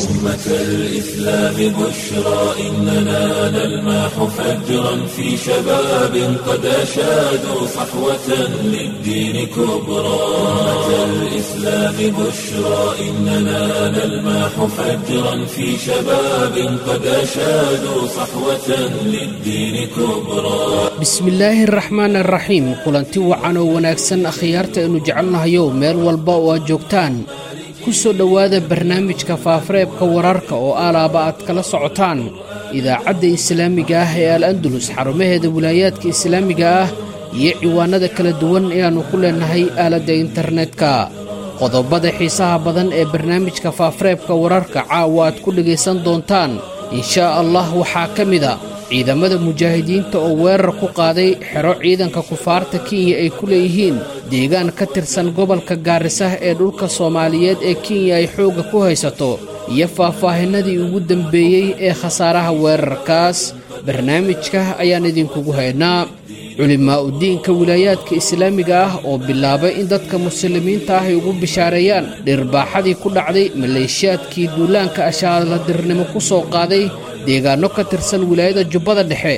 أمة الإسلام بشرى إننا نلمح فجرا في شباب قد أشادوا صحوة للدين كبرى أمة الإسلام بشرى إننا نلمح فجرا في شباب قد أشادوا صحوة للدين كبرى bismillaahi araxmaan araxiim kulanti wacan oo wanaagsan akhyaarta aynu jecelnahayo meel walba oo aad joogtaan ku soo dhowaada barnaamijka faafareebka wararka oo alaaba aad kala socotaan idaacadda islaamiga ah ee al andalus xarumaheeda wilaayaadka islaamiga ah iyo ciwaanada kala duwan ee aannu ku leennahay aaladda internetka qodobada xiisaha badan ee barnaamijka faafareebka wararka caawa aad ku dhegaysan doontaan inshaa allah waxaa ka mida ciidamada mujaahidiinta oo weerar ku qaaday xero ciidanka kufaarta kenya ay ku leeyihiin deegaan ka tirsan gobolka gaarisa ee dhulka soomaaliyeed ee kenya ay xoogga ku haysato iyo faahfaahinadii ugu dambeeyey ee khasaaraha weerarkaas barnaamijka ayaan idinkugu haynaa culimaa udiinka wilaayaadka islaamiga ah oo bilaabay in dadka muslimiinta ah ay ugu bishaareeyaan dhirbaaxadii ku dhacday maleeshiyaadkii duulaanka ashaaladirnimo ku soo qaaday deegaanno ka tirsan wilaayada jubbada dhexe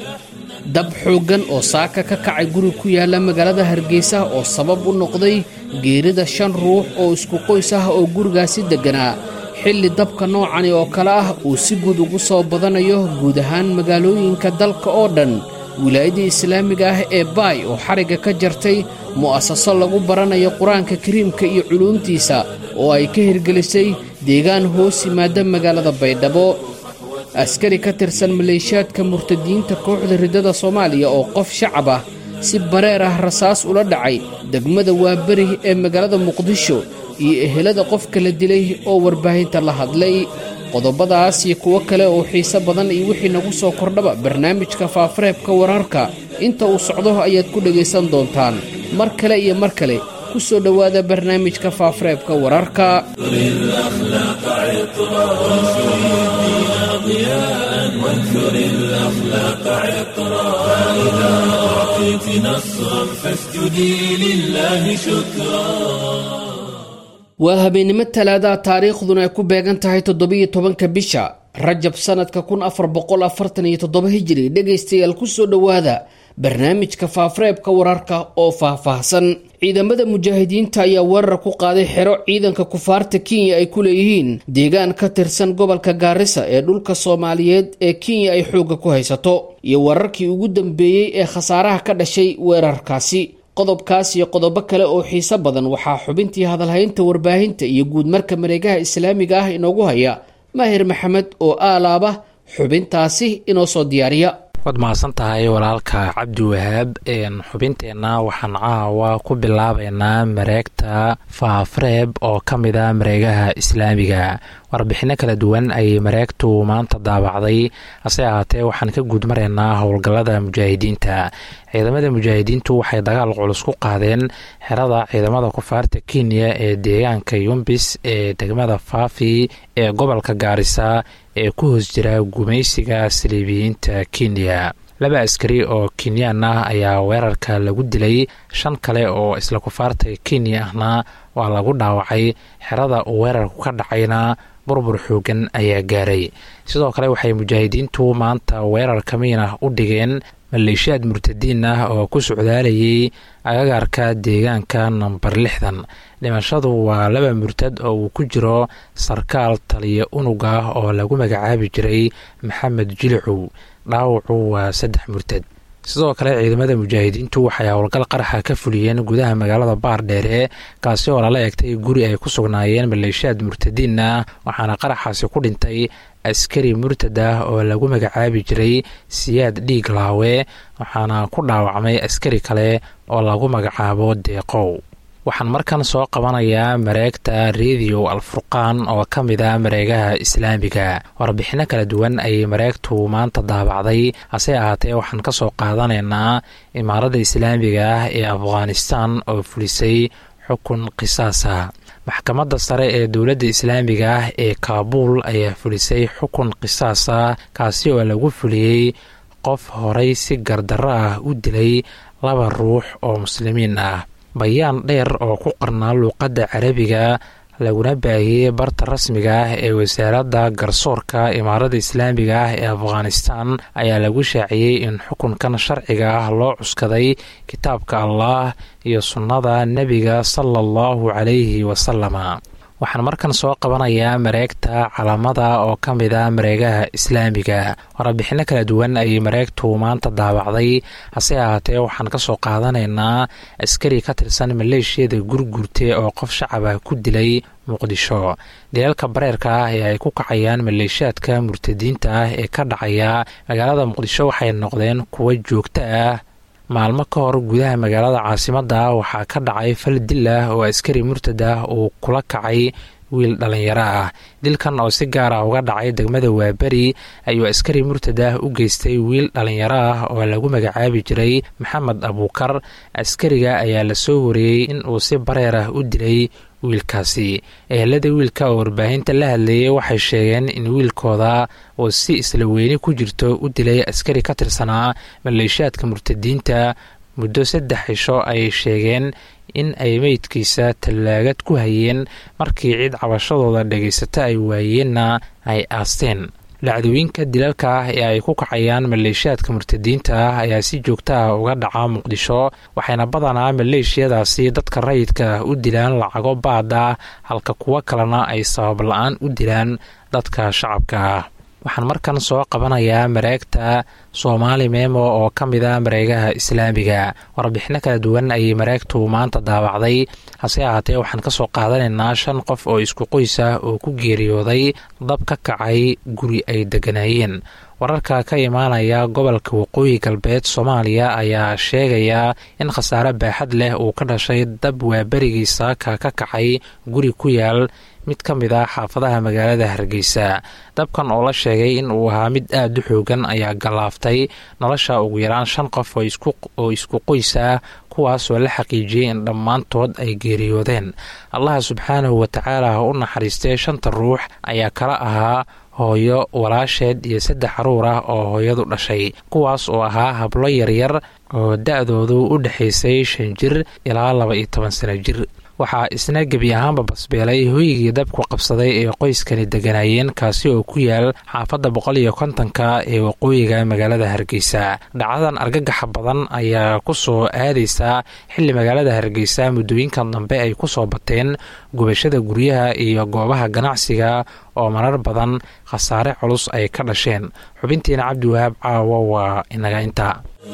dab xooggan oo saaka ka kacay guri ku yaalla magaalada hargeysa oo sabab u noqday geerida shan ruux oo isku qoys ah oo gurigaasi degganaa xilli dabka noocani oo kale ah uu si guud ugu soo badanayo guud ahaan magaalooyinka dalka oo dhan wilaayadii islaamiga ah ee baay oo xarigga ka jartay mu'asaso lagu baranayo qur-aanka kariimka iyo culuumtiisa oo ay ka hirgelisay deegaan hoos yimaada magaalada baydhabo askari ka tirsan maleeshiyaadka murtadiyiinta kooxda riddada soomaaliya oo qof shacab ah si bareer ah rasaas ula dhacay degmada waaberi ee magaalada muqdisho iyo ehelada qofka la dilay oo warbaahinta la hadlay qodobadaas iyo kuwo kale oo xiise badan iyo wixii nagu soo kordhaba barnaamijka faafareebka wararka inta uu socdo ayaad ku dhegaysan doontaan mar kale iyo mar kale ku soo dhowaada barnaamijka faafareebka wararka ضياء وانثر الأخلاق عطرا فإذا أعطيت نصرا فاسجدي لله شكرا waa habeennimo talaadaha taariikhduna ay ku beegan tahay toddobiyo tobanka bisha rajab sannadka kun afar boqol afartan iyo toddoba hijiri dhegaystayaal ku soo dhowaada barnaamijka faafareebka wararka oo faahfaahsan ciidamada mujaahidiinta ayaa weerar ku qaaday xero ciidanka kufaarta kenya ay ku leeyihiin deegaan ka tirsan gobolka gaarisa ee dhulka soomaaliyeed ee kenya ay xoogga ku haysato iyo wararkii ugu dambeeyey ee khasaaraha ka dhashay weerarkaasi qodobkaas iyo qodobo kale oo xiise badan waxaa xubintii hadalhaynta warbaahinta iyo guudmarka mareegaha islaamiga ah inoogu haya maahir maxamed oo aalaaba xubintaasi inoo soo diyaariya waad mahadsan tahay walaalka cabdi wahaab xubinteenna waxaan caawa ku bilaabaynaa mareegta faafreeb oo ka mid a mareegaha islaamiga warbixinno kala duwan ayay mareegtu maanta daabacday hase ahaatee waxaan ka guudmaraynaa howlgallada mujaahidiinta ciidamada mujaahidiintu waxay dagaal culus ku qaadeen xerada ciidamada kufaarta kenya ee deegaanka yumbis ee degmada faafi ee gobolka gaarisa ee ku hoos jira gumaysiga saliibiyiinta kenya laba askari oo kenyaan ah ayaa weerarka lagu dilay shan kale oo isla kufaarta kenya ahna waa lagu dhaawacay xerada uu weerarku ka dhacayna burbur xoogan ayaa gaaray sidoo kale waxay mujaahidiintu maanta weerar kamiin ah u dhigeen maleeshiyaad murtadiin ah oo ku socdaalayay agagaarka deegaanka namber lixdan dhimashadu waa laba murtad oo uu ku jiro sarkaal taliya unug ah oo lagu magacaabi jiray maxamed jilicow dhaawacu waa saddex murtad sidoo kale ciidamada mujaahidiintu waxay howlgal qaraxa ka fuliyeen gudaha magaalada baardheere kaasi oo lala egtay guri ay ku sugnaayeen maleeshiyaad murtadiin ah waxaana qaraxaasi ku dhintay askari murtad ah oo lagu magacaabi jiray siyaad dhiig laawe waxaana ku dhaawacmay askari kale oo lagu magacaabo deeqow waxaan markan soo qabanayaa mareegta rediyo alfurqaan oo ka mid a mareegaha islaamiga warbixinno kala duwan ayay mareegtu maanta daabacday hase ahaatee waxaan ka soo qaadanaynaa imaaradda islaamiga ah ee afghanistan oo fulisay xukun qisaasa maxkamadda sare ee dowladda islaamiga ah ee kaabuul ayaa fulisay xukun qisaasa kaasi oo lagu fuliyey qof horay si gardarro ah u dilay laba ruux oo muslimiin ah bayaan dheer oo ku qarnaa luuqadda carabiga laguna baahiyey barta rasmiga ah ee wasaaradda garsoorka imaarada islaamiga ah ee afghanistan ayaa lagu shaaciyey in xukunkan sharciga ah loo cuskaday kitaabka allah iyo sunnada nebiga sala allahu calayhi wasalama waxaan markan soo qabanayaa mareegta calamada oo ka mid a mareegaha islaamiga warbixinno kala duwan ayay mareegtu maanta daawacday hase ahaatee waxaan ka soo qaadanaynaa askari ka tirsan maleeshiyada gurgurte oo qof shacaba ku dilay muqdisho dilalka bareerka ah ee ay ku kacayaan maleeshiyaadka murtadiinta ah ee ka dhacaya magaalada muqdisho waxay noqdeen kuwo joogto ah maalmo ka hor gudaha magaalada caasimadda waxaa ka dhacay fal dil ah oo askari murtad ah uu kula kacay wiil dhallinyaro ah dilkan oo si gaar ah uga dhacay degmada waaberi ayuu askari murtad ah u geystay wiil dhallinyaro ah oo lagu magacaabi jiray maxamed abuukar askariga ayaa la soo wariyey in uu si bareer ah u dilay wiilkaasi ehelada wiilka oo warbaahinta la hadlayay waxay sheegeen in wiilkooda uu si isla weyni ku jirto u dilay askari ka tirsanaa maleeshiyaadka murtadiinta muddo saddex cisho ayay sheegeen in ay meydkiisa tallaagad ku hayeen markii cid cabashadooda dhagaysata ay waayeenna ay aasteen dhacdooyinka dilalka ah ee ay ku kacayaan maleeshiyaadka murtadiinta ah ayaa si joogta ah uga dhaca muqdisho waxayna badanaa maleeshiyadaasi dadka rayidka ah u dilaan lacago baad ah halka kuwo kalena ay sabab la-aan u dilaan dadka shacabka ah waxaan markan soo qabanayaa mareegta soomaali memo oo ka mid a mareegaha islaamiga warbixino kala duwan ayay mareegtu maanta daawacday hase ahaatee waxaan ka soo qaadanaynaa shan qof oo isku qoys ah oo ku geeriyooday dab ka kacay guri ay degganaayeen wararka ka imaanaya gobolka waqooyi galbeed soomaaliya ayaa sheegaya in khasaare baaxad leh uu ka dhashay dab waaberigiisa ka ka kacay guri ku yaal mid ka mid ah xaafadaha magaalada hargeysa dabkan oo la sheegay in uu ahaa mid aada u xoogan ayaa gallaaftay nolosha ugu yaraan shan qof oo isku qoys ah kuwaasoo la xaqiijiyey in dhammaantood ay geeriyoodeen allaha subxaanahu watacaala ha u naxariistay shanta ruux ayaa kala ahaa hooyo walaasheed iyo saddex caruur ah oo hooyadu dhashay kuwaas oo ahaa hablo yaryar oo da-doodu u dhexaysay shan jir ilaa laba iyo toban sano jir waxaa isna gebi ahaanba basbeelay hoygii dabku qabsaday ee qoyskani degganaayeen kaasi oo ku yaal xaafadda boqol iyo kontonka ee waqooyiga magaalada hargeysa dhacdadan argagaxa badan ayaa ku soo aadaysaa xilli magaalada hargeysa muddooyinkan dambe ay ku soo bateen gubashada guryaha iyo goobaha ganacsiga oo marar badan khasaare culus ay ka dhasheen xubintiina cabdiwahaab caawa waa inaga intaa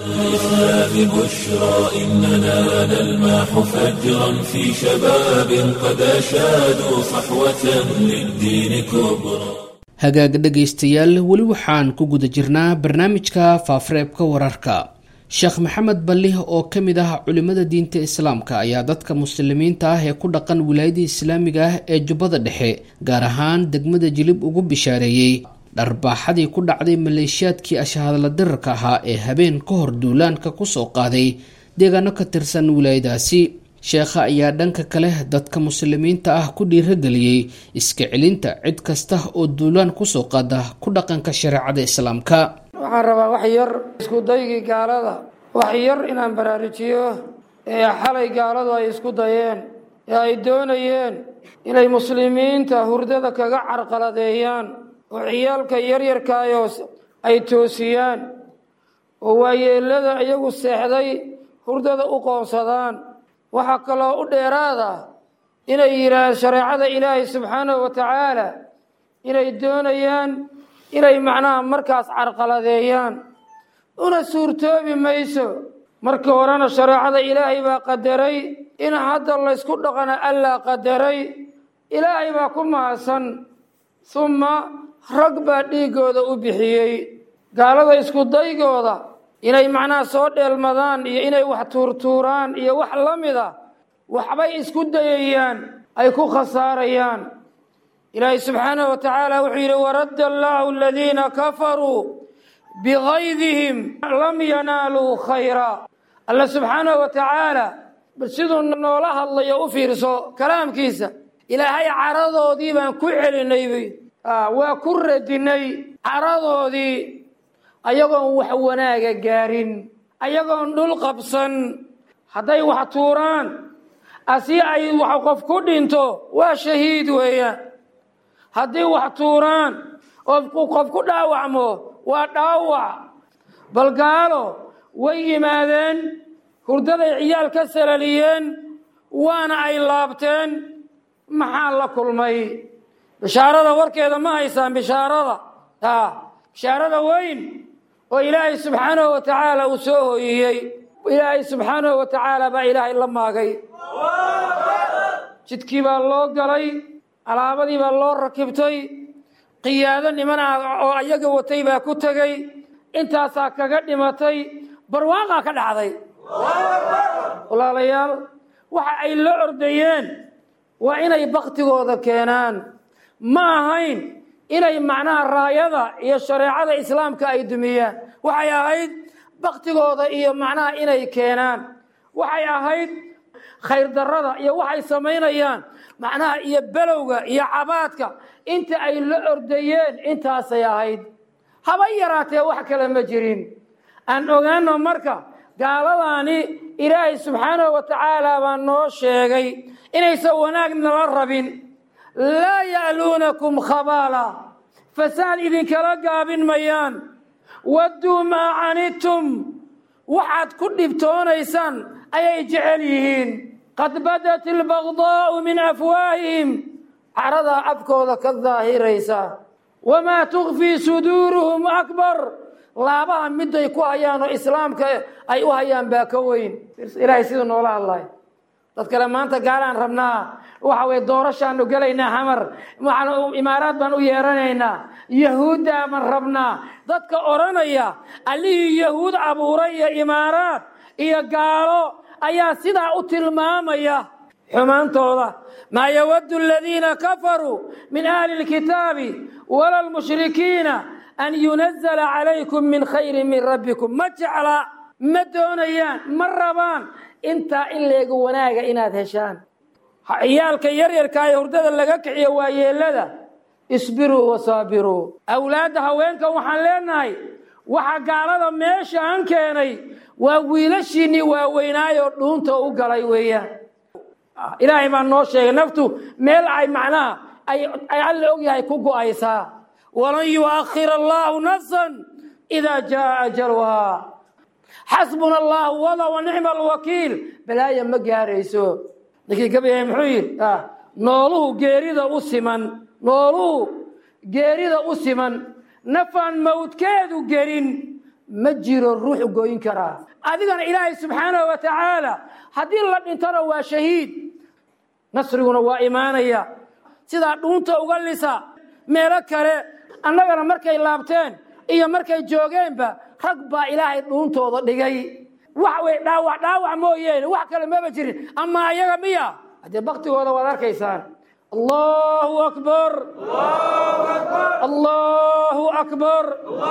الإسلام بشرى إننا نلمح فجرا في شباب قد أشادوا صحوة للدين كبرى hagaag dhegaystayaal weli waxaan ku guda jirnaa barnaamijka faafareebka wararka sheekh maxamed ballih oo ka mid ah culimada diinta islaamka ayaa dadka muslimiinta ah ee ku dhaqan wilaayada islaamiga ah ee jubbada dhexe gaar ahaan degmada jilib ugu bishaareeyey dharbaaxadii ku dhacday maleeshiyaadkii ashahadla dirarka ahaa ee habeen ka hor duulaanka kusoo qaaday deegaano ka tirsan wilaayadaasi sheekha ayaa dhanka kale dadka muslimiinta ah ku dhiirageliyey iska celinta cid kasta oo duulaan kusoo qaada ku dhaqanka shareecada islaamka waxaan rabaa wax yar isku daygii gaalada wax yar inaan baraarujiyo ee xalay gaaladu ay isku dayeen ee ay doonayeen inay muslimiinta hurdada kaga carqaladeeyaan oo ciyaalka yaryarkaayoo ay toosiyaan oo waayeelada iyagu seexday hurdada u qoonsadaan waxaa kaloo u dheeraada inay yidhaahaan shareecada ilaahay subxaanahu wa tacaala inay doonayaan inay macnaha markaas carqaladeeyaan una suurtoobi mayso markii horena shareecada ilaahay baa qadaray in hadda laysku dhaqana allaa qadaray ilaahay baa ku mahadsan humma rag baa dhiiggooda u bixiyey gaalada isku daygooda inay macnaha soo dheelmadaan iyo inay wax tuurtuuraan iyo wax la mida waxbay isku dayayaan ay ku khasaarayaan ilaahay subxaanahu wa tacaala wuxuu yidhi waradda allaahu aladiina kafaruu bigaydihim lam yanaaluu khayra alla subxaanahu wa tacaala bal siduu noola hadlayo u fiirso kalaamkiisa ilaahay caradoodii baan ku celinay waa ku radinay caradoodii ayagoon wax wanaaga gaarin ayagoon dhul qabsan hadday wax tuuraan asi ay wax qof ku dhinto waa shahiid weeyaan haddii wax tuuraan oo qof ku dhaawacmo waa dhaawac bal gaalo way yimaadeen hurdaday ciyaal ka salaliyeen waana ay laabteen maxaa la kulmay bishaarada warkeeda ma haysaan bishaarada a bishaarada weyn oo ilaahay subxaanahu wa tacaala uu soo hooyiyey ilaahay subxaanahu wa tacaala baa ilaahay la maagay jidkii baa loo galay alaabadii baa loo rakibtay qiyaado niman ah oo ayaga watay baa ku tegey intaasaa kaga dhimatay barwaaqaa ka dhacday walaalayaal waxa ay la ordayeen waa inay baktigooda keenaan ma ahayn inay macnaha raayada iyo shareecada islaamka ay dumiyaan waxay ahayd baktigooda iyo macnaha inay keenaan waxay ahayd khayr darada iyo waxay samaynayaan macnaha iyo belowga iyo cabaadka inta ay la ordayeen intaasay ahayd haba yaraatee wax kale ma jirin aan ogaano marka gaaladaani ilaahay subxaanahu wa tacaala baa noo sheegay inaysan wanaag nala rabin laa ya'luunakum khabaala fasaad idinkala gaabin mayaan wadduu maa canidtum waxaad ku dhibtoonaysaan ayay jecel yihiin qad badat albagdaa'u min afwaahihim caradaa afkooda ka daahiraysa wamaa tukfii suduuruhum akbar laabaha miday ku hayaan oo islaamka ay u hayaan baa ka weyn ilaahay siduu noola hadlay dad kale maanta gaalaan rabnaa waxa weye doorashaanu gelaynaa xamar imaaraad baan u yeeranaynaa yahuuddaa baan rabnaa dadka odhanaya allihii yahuud abuuray iyo imaaraad iyo gaalo ayaa sidaa u tilmaamaya xumaantooda maa yawaddu aladiina kafaruu min ahli lkitaabi wala lmushrikiina an yunazala calaykum min khayrin min rabbikum ma jecla ma doonayaan ma rabaan intaa in leega wanaaga inaad heshaan ciyaalka yaryarka ee hurdada laga kiciyo waa yeelada isbiruu wasaabiruu awlaadda haweenka waxaan leenahay waxa gaalada meeshaan keenay waa wiilashiinnii waaweynaayoo dhuunta u galay weeyaan ilaahay baa noo sheegay naftu meel ay macnaha ay alla ogyahay ku go'aysaa walan yuakhira allaahu nafsan idaa jaa ajaluhaa xasbuna allahu wada wa nicma alwakiil balaaya ma gaarayso ninkii gabayay muxuu yidhi nooluhu geerida u siman nooluhu geerida u siman nafaan mawdkeedu gelin ma jiro ruux goyn karaa adigana ilaahay subxaanahu wa tacaala haddii la dhintona waa shahiid nasriguna waa imaanaya sidaa dhuunta uga lisa meelo kale annagana markay laabteen iyo markay joogeenba rag baa ilaahay dhuuntooda dhigay wax way dhaawac dhaawac mooyeene wax kale maba jirin ama ayaga miya haddee baktigooda waad arkaysaan allahu akbar allahu akbar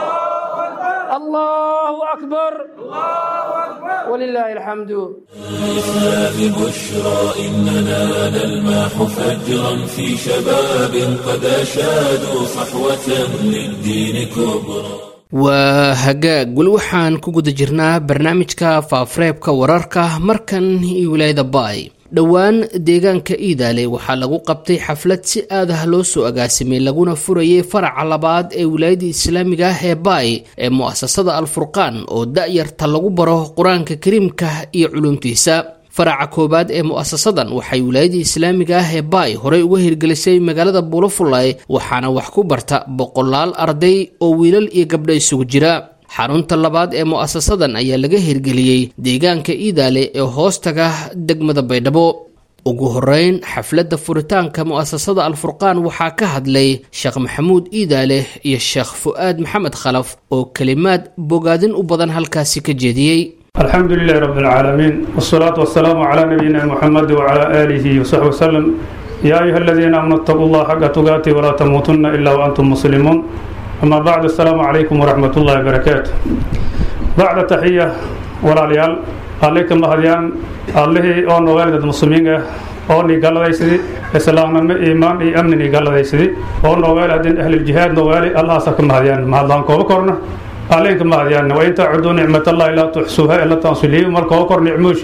allahu akbar walilaahi alxamdu الإسلام بشرى إننا نلمح فجرا في شباب قد أشادوا صحوة للدين كبرى waa hagaag weli waxaan ku guda jirnaa barnaamijka faafareebka wararka markan iyo wilaayada baay dhowaan deegaanka iidaale waxaa lagu qabtay xaflad si aad ah loo soo agaasimay laguna furayay faraca labaad ee wilaayada islaamiga ah ee baay ee mu-asasada alfurqaan oo da-yarta lagu baro qur-aanka kariimka iyo culumtiisa faraca koowaad ee mu-asasadan waxay wilaayadii islaamiga ah ee baay horey uga hirgelisay magaalada buulafulay waxaana wax ku barta boqolaal arday oo wiilal iyo gabdho isugu jira xarunta labaad ee mu-asasadan ayaa laga hirgeliyey deegaanka iidaale ee hoostaga degmada baydhabo ugu horeyn xafladda furitaanka mu-asasada alfurqaan waxaa ka hadlay sheekh maxamuud iidaale iyo sheekh fu-aad maxamed khalaf oo kelimaad bogaadin u badan halkaasi ka jeediyey الحمد لله رب العالمين والصلاة والسلام على نبينا محمد وعلى آله وصحبه وسلم يا أيها الذين آمنوا اتقوا الله حق تقاته ولا تموتن إلا وأنتم مسلمون أما بعد السلام عليكم ورحمة الله وبركاته بعد تحية ولا ليال عليكم مهديان الله أو نوالد المسلمين oo ni galadaysidii islaamnimo iimaan iyo amni ni galadaysidii oo noogaali haddii ahli jihaad noogaali allahaasa ka mahadiyaan mahadlaan kooba korna alleenka mahadiyaan wain tacuduu nicmat allahi laa tuxsuuha ila tansuliyu mar kooba kor nicmooshi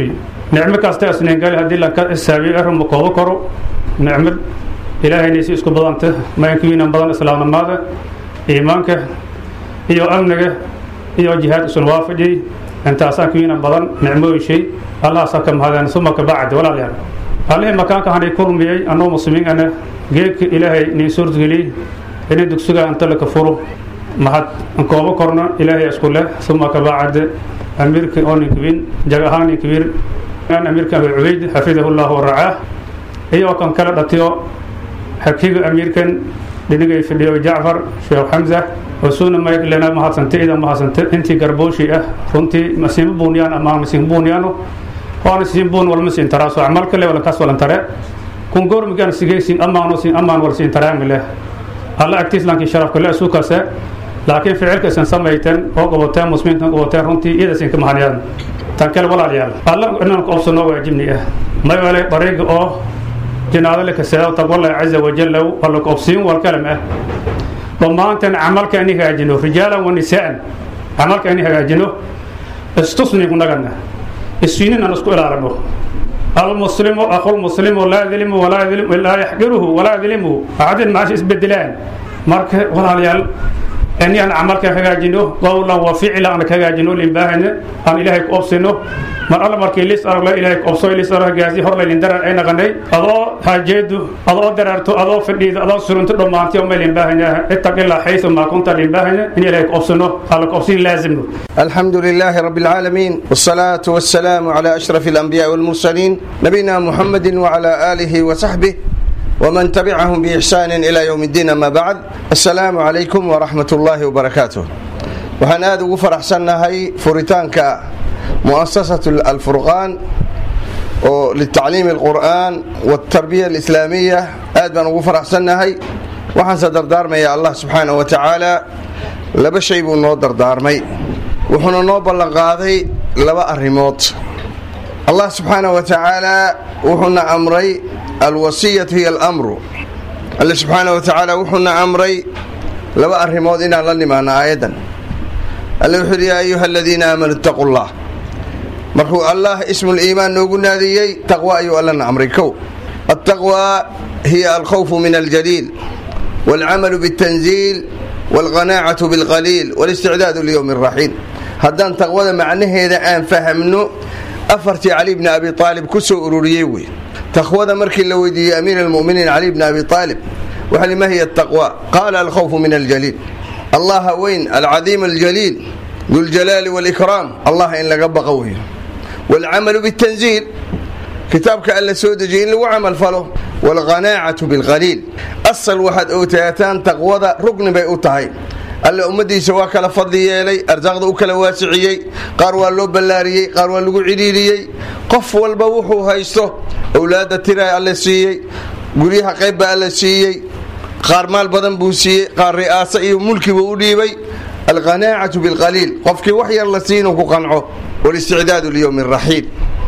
nicmo kasta isningali haddii lanka isaabiyo arrinma koobo karo nicmad ilaahaynaisi isku badanta maankiwiinan badan islaamnimada iimaanka iyo amniga iyo jihaad isun waafajiyey intaasaan kiwiinan badan nicmooyin shay allahaasaa ka mahadeen suma ka bacdi walaalyaal allihii makaanka hanay kulmiyey annoo muslimiin ana geedka ilaahay niin suurtgeliyey inay dugsiga anta laka furo mahad koobo korna ilaahay isku leh suma ka bacde amiirka oo ninkiwiin jag ahaan ninkiwiin amiirka abi cubayd xafidahu llahu waracaah iyo kan kala dhatiyo xakiga amiirkan dhinigay fadhiyo jacfar sheekh xamza wasuuna maylena mahadsante ida mahadsante intii garbooshi ah runtii masiima buuniyaan ama masiin buuniyaano waana siin buun walma siin taraaso camal kale wala kaas walan tare kun goormigaan sigay siin amaano siin amaan wal siin taraami leh alla agtiis laakiin sharafka le suukase laakiin ficilka isan samayteen oo qabateen muslimiintan qabateen runtii iyada siin ka mahaniyaan tan kale walaalayaal alla inaan ku obsanoo waajibni ah mayole dariiga oo jinaado le kaseedo taqwallah caza wajalla wala ku obsiin wal kalam ah dhammaanteen camalka ani hagaajino rijaalan wa nisaan camalka ani hagaajino istusni kunagana isfiinin aan isku ilaalino almuslimu aqulmuslimu laa yadlimu walaa yadlimu laa yaxqiruhu walaa yadlimuhu acadin maasha isbedelaan marka walaalayaal ani aan camalka hagaajino qowlan wa ficla aan ka hagaajino limbaahana aan ilaahay ku obsino mar alla markii lis arag la ilaahay ku obso lis arag gaasi hor laylin darar ay naqanay adoo haajeedu adoo dararto adoo fadhiido adoo surunto dhammaantiyo ma limbaahana ittaqillah xaysu maa kunta limbaahana in ilaahay ku obsino alla ku obsin laazimno الحمد لله رب العالمين والصلاة والسلام على أشرف الأنبياء والمرسلين نبينا محمد وعلى آله وصحبه ومن تبعهم بإحسان إلى يوم الدين أما بعد السلام عليكم ورحمة الله وبركاته waxaan aada ugu faraxsannahay furitaanka muasasatu alfurqaan oo litacliimi alqur'aan waltarbiya alislaamiya aad baan ugu faraxsannahay waxaanse dardaarmaya allah subxaana wa tacaala laba shay buu noo dardaarmay wuxuuna noo ballanqaaday laba arrimood allah subxaana wa tacaala wuxuuna amray alwasiyatu hiya alamru alle subxaana wa tacaala wuxuuna amray laba arrimood inaan la nimaano aayaddan alle wuxuu yidhi yaa ayuha aladiina aamanuu ittaquu llah markuu allah ismuliimaan noogu naadiyey taqwa ayuu allana amray kow altaqwa hiya alkhawfu min aljaliil waalcamalu biاltanziil waalqanaacatu biاlqaliil walisticdaadu liyowmi اraxiil haddaan taqwada macnaheeda aan fahamno afartii cali bni abi aalib ku soo ururiyey wey taqwada markii la weydiiyey amiir almuminiin cali bni abi aalib waxa ma hiya taqwa qaala alkhawfu min aljaliil allaha weyn alcadiim aljaliil duljalaali wاlikraam allah in laga baqo wey waalcamalu biاtanziil kitaabka alla soo dejiyey in lagu camal falo waalqanaacatu bilqaliil asal waxaad ogtaataan taqwada rugni bay u tahay alle ummadiisa waa kala fadli yeelay arsaaqda u kala waasiciyey qaar waa loo ballaariyey qaar waa lagu cidhiidhiyey qof walba wuxuu haysto owlaadda tira alle siiyey guryaha qayb baa alle siiyey qaar maal badan buu siiyey qaar ri'aasa iyo mulki buu u dhiibay alqanaacatu bilqaliil qofkii wax yar la sii inuu ku qanco walisticdaadu liyowmi raxiil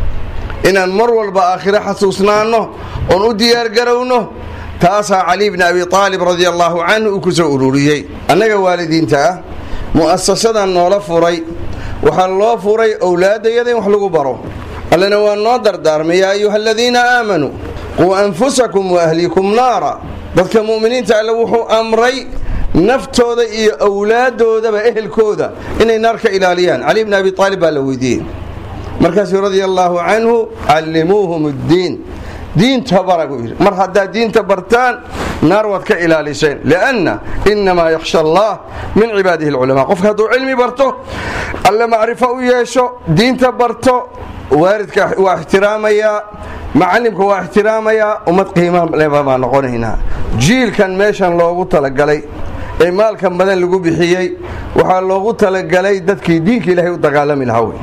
inaan mar walba aakhiro xasuusnaanno oon u diyaargarowno taasaa cali bni abi aalib radi allaahu canhu uu ku soo ururiyey annaga waalidiinta ah mu'asasadan noola furay waxaa loo furay owlaaddayada in wax lagu baro allena waa noo dardaarmay yaa ayuha aladiina aamanuu quu anfusakum waahlikum naara dadka mu'miniinta alle wuxuu amray naftooda iyo owlaaddoodaba ehelkooda inay naar ka ilaaliyaan cali bni abi aalib baa la weydiiyey markaasuu radia allaahu canhu callimuuhum ddiin diinta bara buu yidhi mar haddaad diinta bartaan naar waad ka ilaaliseen lianna innamaa yakhsha allah min cibaadihi alculamaa qofka hadduu cilmi barto alle macrifo u yeesho diinta barto waalidka waa ixtiraamayaa macalimka waa ixtiraamayaa ummad qiima leba baa noqonaynaa jiilkan meeshan loogu talagalay ee maalkan badan lagu bixiyey waxaa loogu talagalay dadkii diinka ilaahay u dagaalami lahaa wey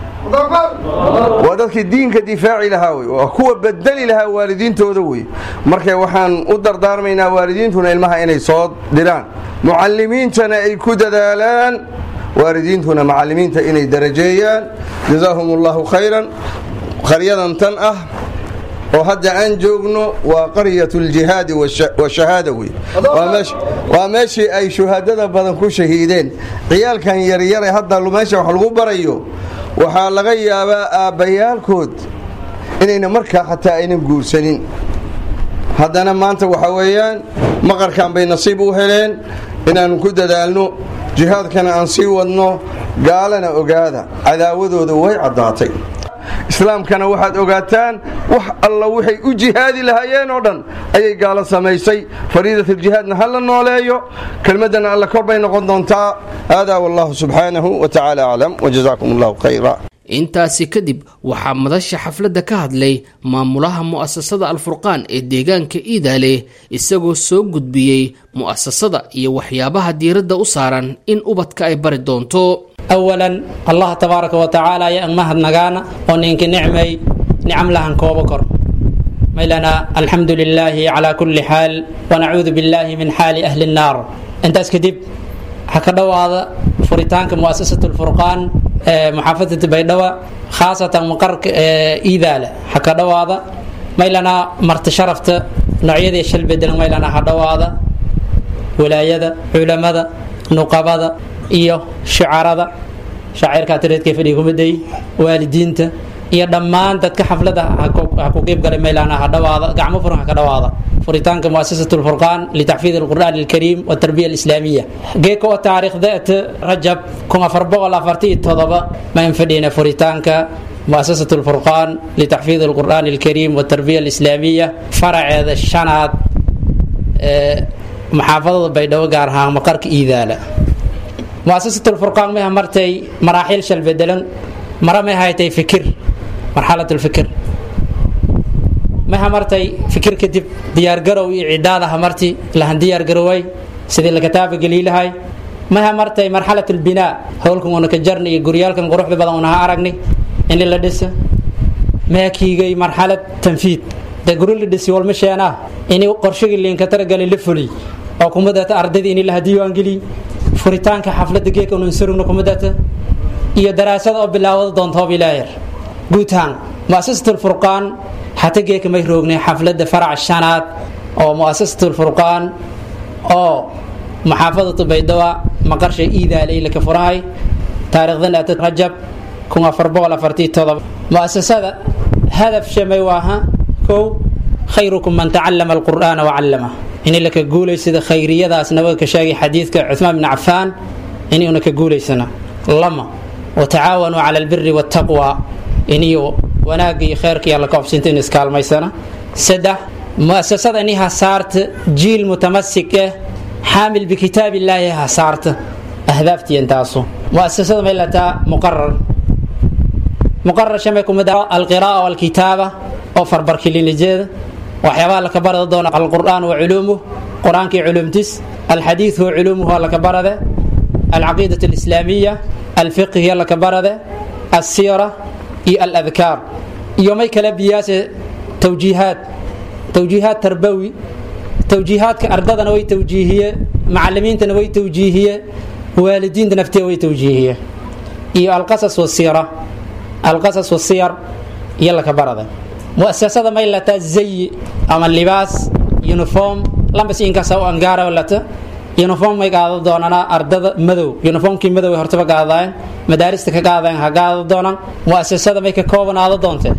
waa dadkii diinka difaaci lahaa wey waa kuwa bedeli lahaa waalidiintooda wey marka waxaan u dardaarmaynaa waalidiintuna ilmaha inay soo diraan mucalimiintana ay ku dadaalaan waalidiintuna macalimiinta inay darajeeyaan jazaahum allahu khayran qaryadan tan ah oo hadda aan joogno waa qaryat ljihaadi washahaada wey waa meeshii ay shuhadada badan ku shahiideen ciyaalkan yaryare hadda meesha wax lagu barayo waxaa laga yaabaa aabbayaalkood inayna markaa xataa aynan guursanin haddana maanta waxa weeyaan maqarkan bay nasiib u heleen inaannu ku dadaalno jihaadkana aan sii wadno gaalana ogaada cadaawadooda way caddaatay islaamkana waxaad ogaataan wax alla waxay u jihaadi lahaayeen oo dhan ayay gaalo samaysay fariidatuljihaadna ha la nooleeyo kelmaddana alla kor bay noqon doontaa haadaa wallahu subxaanahu wa tacaala aclam wajazaakum allahu khayra intaasi kadib waxaa madasha xafladda ka hadlay maamulaha mu'asasada alfurqaan ee deegaanka iidaale isagoo soo gudbiyey mu'asasada iyo waxyaabaha diiradda u saaran in ubadka ay bari doonto awalan allah tabaaraka wa tacaala ayaan mahadnagaana oo ninka nicmay nicam lahan koobo kor maylana alxamdu lilaahi calaa kulli xaal wanacuudu billaahi min xaali ahli nnaar intaas kadib waxaa ka dhowaada furitaanka muasasat lfurqaan ee muxaafadata baydhabo khaasatan maqarka ee iidaale waxaa ka dhowaada maylana marti sharafta noocyadii shal bedelan maylana ha dhowaada walaayada culamada nuqabada iyo shucarada shaacirkaa tireedkay fadhiga kumaday waalidiinta iyo dhammaan dadka xaflada ha ku qeyb galay meylana ha dhawaada gacmo furan ha ka dhawaada furitaanka muasasat lfurqaan litaxfiid alqur'aan alkariim waltarbiya alislaamiya geeka oo taariikhdeet rajab kun afar boqol afarti iyo todoba mayn fadhiyna furitaanka muasasat lfurqaan litaxfiid alqur'aan alkariim waltarbiya alislaamiya faraceeda shanaad ee maxaafadada baydhabo gaar ahaan maqarka iidaala muasasat lfurqaan maha martay maraaxiil shal bedelan mara may haytay fikir marxalat lfikir maha martay fikir kadib diyaargarow iyo cidaadaha marti lahan diyaargaroway sidii la kataaba geliilahay maha martay marxalat lbinaa howlkan una ka jarni iyo guryaalkan quruxda badan unaha aragni in la dhisa maha kiigay marxalad tanfiid de guri la dhisi walma sheenaa ini qorshagii liinka taragalay la fuliy oo kumadata ardaydii ini laha diiwaangeliy furitaanka xaflada geeka unan surugna kumadata iyo daraasada oo bilaawada doonta hoob ilaayar guutaan muasasat lfurqaan xata geeka may roognay xaflada farac shanaad oo muasasat lfurqaan oo maxaafadatu baydawa maqarsha iidaalay laka furahay taarikhdan aata rajab kun afar boqol afartii todoba muasasada hadaf shamay waaha kow khayrukum man tacallama alqur'aana wacallama ini laka guulaysada khayriyadaas nabaga ka sheegay xadiidka cuthmaan bin cafaan inuuna ka guulaysana lama watacaawanuu cala albiri waataqwa iniyo wanaagga iyo kheyrka iyo alla ka obsinta in iskaalmaysana saddex muasasada ini hasaarta jiil mutamasik eh xaamil bikitaab illaahi hasaarta ahdaaftiya intaasu muasasada may lataa muqarar muqarar shamay kumid alqira'a walkitaaba oo farbarkilinijeeda waxyaabaha laka barada doona alqur'aan wa culuumuh qur-aankii culumtis alxadiid wa culuumuhu laka barade alcaqiidat alislaamiya alfiqhiya laka barade alsiira iyo aladkaar iyo may kala biyaase tawjiihaad tawjiihaad tarbawi tawjiihaadka ardadana way tawjiihiye macalimiintana way tawjiihiye waalidiinta naftiya way tawjiihiye iyo alqasas wasiira alqasas wasiyar iyo laka barade muasasada may lataa zayi ama libaas uniform lambas inkasa u angaara lata uniform may qaado doonana ardada madow uniformkii madow ay hortaba qaadayeen madaarista ka qaadayen ha qaado doonaan muasasada may ka koobanaado doonte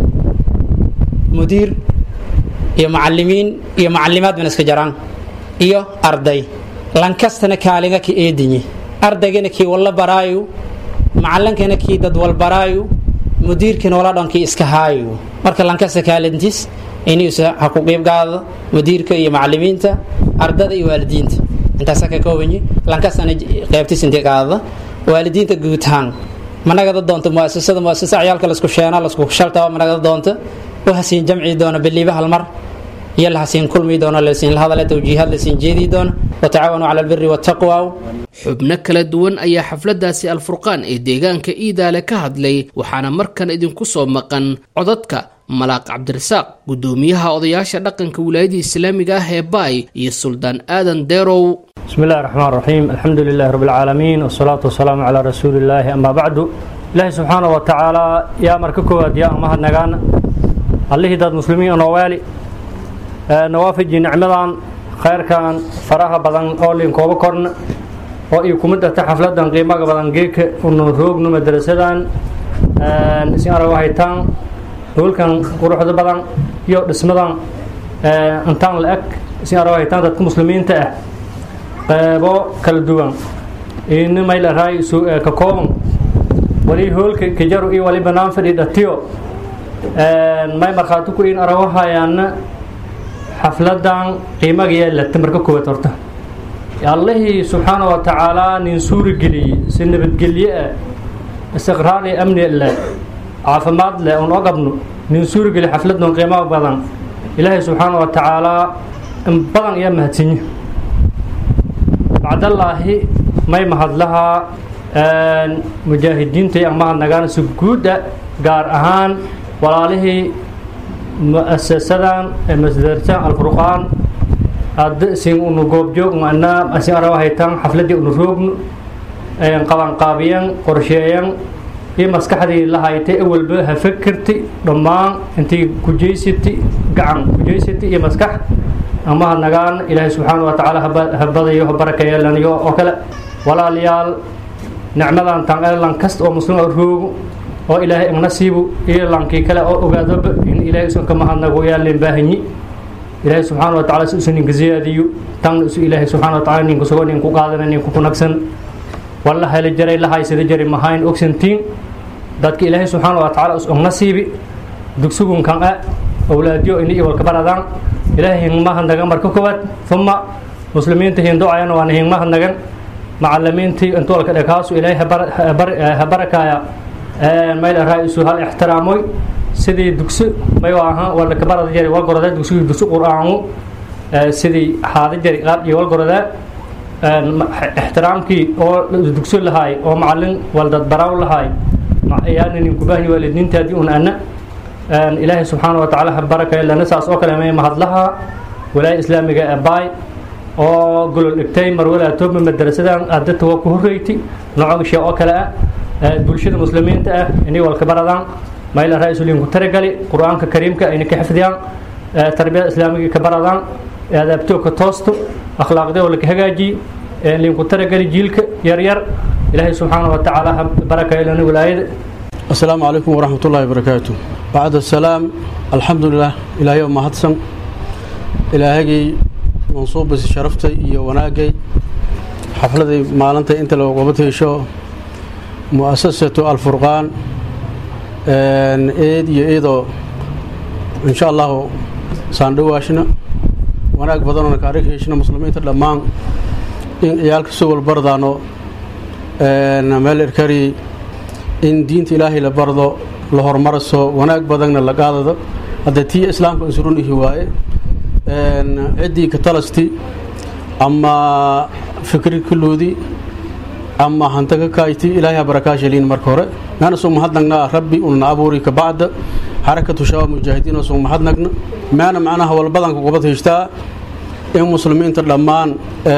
mudiir iyo macalimiin iyo macalimaad bana iska jaraan iyo arday lankastana kaalinga ka eedinye ardaygana kii walla baraayu macalinkana kii dad wal baraayu mudiirkiina wala dhankii iska haayo marka lankasta kaalintiis inuusa ha ku qiibgaado mudiirka iyo macalimiinta ardada iyo waalidiinta intaasa ka koobanyi lankastana qeybtiis intii qaadada waalidiinta guutaan managada doonta muasasada muasasa ciyaalka lasku sheena lasku shaltaba managada doonta wahasiin jamci doona biliiba hal mar iyo lahasiin kulmi doona lasiin lahadale tawjiihaad lasiin jeedi doona watacaawanuu cala albiri waataqwa xubno kala duwan ayaa xafladaasi alfurqaan ee deegaanka iidaale ka hadlay waxaana markan idinku soo maqan codadka malaaq cabdirasaaq gudoomiyaha odayaasha dhaqanka wilaayada islaamiga ah ee baay iyo suldaan aadan deerow بسم الله الرحمن الرحيم الحمد لله رب العالمين والصلاة والسلام على رسول الله أما بعد إلهي سبحانه وتعالى يا مرككو يا أمهد نغان الله داد مسلمين نوالي نوافج نعمدان خير كان فراها بدن أولين كوبا كورن oo iyo kumida ta xafladan qiimaga badan geeka unu roogno madrasadan isin arag haytaan howlkan quruxda badan iyo dhismadan intaan la eg si aragaytaan dadka muslimiinta ah qeybo kala duwan ini may la raay ka kooban wali hoolka kajaru iyo wali banaan fadhi dhatiyo may markhaati ku in arawahayaana xafladan qiimaga yeelata marka koowaad horta allihii subxaana wa tacaalaa nin suuri geliyey si nabadgelye ah istiqraar iyo amni leh caafimaad leh oon ogabno nin suuri geliy xafladon qiimo badan ilaahay subxaana wa tacaalaa in badan iyo mahadsinyo bacdallaahi may mahadlahaa mujaahidiinta ama hadnagaan si guuda gaar ahaan walaalihii muasasadan masdarsan alfurqaan hadda sin unu goobjoog ana asin arawa haytaan xafladii unu roogno qabanqaabiyan qorsheeyan iyo maskaxdii la haytay awalba ha fakerti dhammaan intii kujaysati gacan kujaysati iyo maskax ama hadnagaan ilaahay subxaana wa tacaala habadayo habarakeeyeelaniyo oo kale walaalayaal nicmadan tan elan kasta oo muslim oo roogo oo ilaahay ignasiibu iyo lankii kale oo ogaadoba in ilaahay usan ka mahadnago yaalleen baahanyi ilaahay subxaana wa tacala si usan ninka ziyaadiyo tan isu ilaahay subxaana wa tacala ninka sugo ninku qaadana ninku kunagsan walla heli jaray la haysada jari mahayn ogsantiin dadka ilaahay subxaana wa tacala us ognasiibi dugsugunkan a awlaadyo ini iyo walka baradaan ilaahay hingmahadnagan marka koowaad uma muslimiinta hinducayana waana hingmahadnagan macalimiintii intuu walka dhekaasu ilaahay ha barakaya mayl raa-isu hal ixtiraamoy sidii dugsi may ahaan walka barada jari walgorada dugsigii dugsi qur-aanu sidii haada jari qaab iyo walgorada ixtiraamkii oo dugsi lahaay oo macalin waldadbaraaw lahaay ayaana ninkubahni waalidiintaadii un ana ilaahay subxaana wa tacaala ha barakaya lana saas oo kale may mahadlaha walaaya islaamiga abaay oo golol dhigtay marwalaa toobma madarasadan adata waa ku horreyti nocogshe oo kale ah bulshada muslimiinta ah inay walka baradaan mayla ra-isulinku taragali qur-aanka kariimka ayna ka xifdiyaan tarbiyada islaamiga ka baradaan adaabtooka toosto akhlaaqdee oo laka hagaajiye linku taragali jiilka yaryar ilaahay subxaana wa tacaala ha barakaylana walaayada asalaamu calaykum waraxmat ullahi wabarakaatu bacd asalaam alxamdulilah ilaahay oo mahadsan ilaahagii mansuubasi sharaftay iyo wanaagay xafladay maalinta inta la qabad hesho mu'asasatu alfurqaan eed iyo eedoo insha allahu saandhawaashna wanaag badanoo kaarig heshna muslimiinta dhammaan in ciyaalka sugol bardaano meel erkari in diinta ilaahay la bardo la hormaraso wanaag badanna la qaadado hadda tii islaamka insurunihi waaye ciddii ka talasti ama fikri kaloodi ama hanta ka kayti ilaahay ha barakaashaliin marka hore meana soo mahadnagna rabbi unna abuuri ka bacda xarakatu shabaab mujaahidiin soo mahadnagna meana macnaha walbadanka gobad heshtaa in muslimiinta dhammaan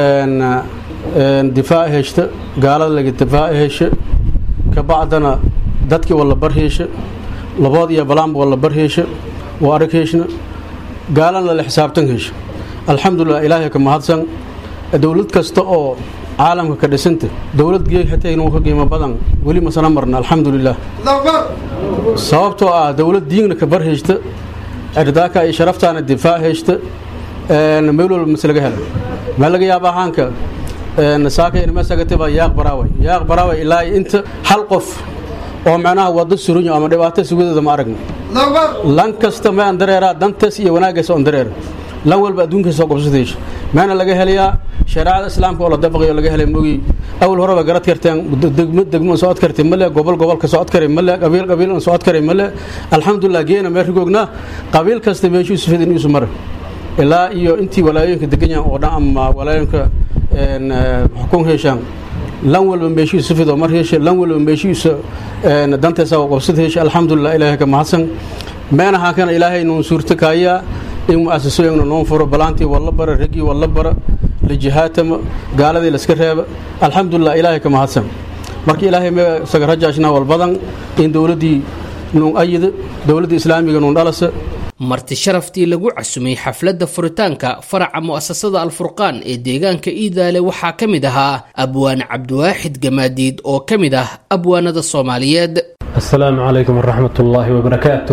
difaac heshta gaalada laga difaac hesha ka bacdana dadkii walla bar heesha labood iyo balaanba walla bar heesha waa arag heeshna gaalana la xisaabtan hesha alxamdulilah ilaahay ka mahadsan dowlad kasta oo caalamka ka dhisanta dowlad geeg xataa inuu ka qiimo badan weli masana marna alxamdulilah sababtoo ah dowlad diinna ka bar heshta erdaaka iyo sharaftaana difaac heshta meel walba mas laga hela meel laga yaaba ahaanka saaka inmasagatiba yaaq baraaway yaaq baraaway ilaa inta hal qof oo macnaha wado surunyo ama dhibaato sugadeeda ma aragna lan kasta ma aan dareeraa dantaas iyo wanaaggaas on dareera lan walba adduunkaasoo qobsadaysa maana laga helayaa shareecada islaamka oo la dabaqayo laga helay mogi awal horeba garad karteen degmo degmo socod kartay male gobol gobolka socod karay male qabiil qabiil socod karay male alxamdulilah geena meel rigoogna qabiil kasta meeshuu sufid in isu mara ilaa iyo intii walaayooyinka degan yahan oo dhan ama walaayooyinka xukun heeshaan lan walba meeshiisa sufid oo mar heesha lan walba meeshiisa danteesa oo qobsad heesha alxamdulilah ilaahay ka mahadsan meenahaa kana ilaahay nuun suurto kaayaa in mu'asasooyinna noon furo balaantii walla bara raggii walla bara la jihaatama gaaladii laska reeba alxamdulilah ilaahay ka mahadsan marka ilaahay me isaga rajaashna walbadan in dowladdii nuun ayida dowladda islaamiga nuun dhalasa marti sharaftii lagu casumay xafladda furitaanka faraca mu'asasada alfurqaan ee deegaanka iidaale waxaa ka mid ahaa abwaan cabdiwaaxid gamaadiid oo ka mid ah abwaanada soomaaliyeed السلام عليكم ورحمة الله وبركاته